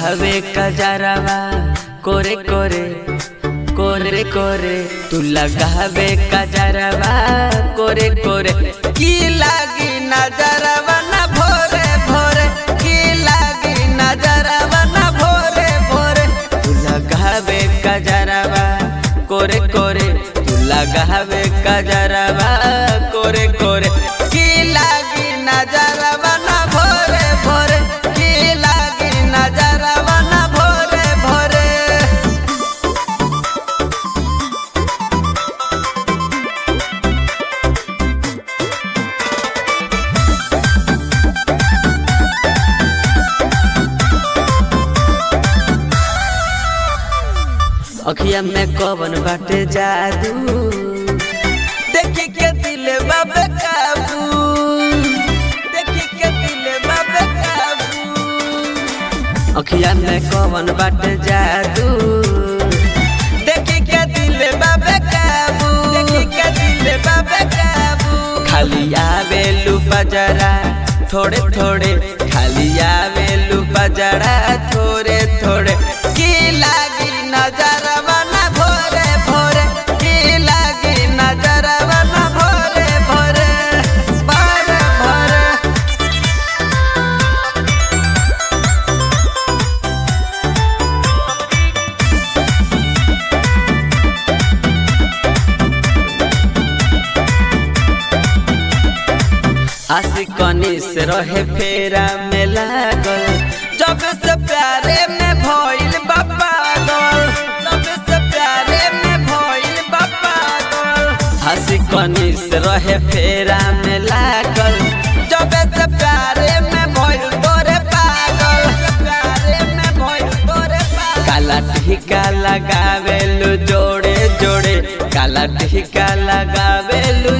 लगावे कजरवा कोरे कोरे कोरे कोरे तू लगावे कजरवा कोरे कोरे की लागी नजरवा ना भोरे भोरे की लागी नजरवा ना भोरे भोरे तू लगावे कजरवा कोरे कोरे तू लगावे कजरवा कोरे कोरे की लागी नजरवा ना भोरे भोरे की लागी नजरवा ना भोरे भोरे अखिया में कवन बाटे जादू देखी के दिल बाबे काबू देखी के दिल बाबे काबू अखिया में कवन बाटे जादू देखी के दिल बाबे काबू देखी के दिल बाबे काबू खाली आवेलू बजरा थोड़े थोड़े खाली आवेलू बजरा थोड़े थोड़े की लागी नजरवा ना भोरे भोरे की लागी नजरवा ना भोरे भोरे भोरे भोरे आशिकनी से रहे फेरा में लागल जब से प्यारे में भइल बा पागल जब से प्यारे में भइल बा पागल आशिकनी से रहे फेरा में लागल जब से प्यारे में भइल तोरे पागल प्यारे में भइल तोरे पागल काला टीका लगावेलु जोड़े जोड़े काला टीका लगावेलु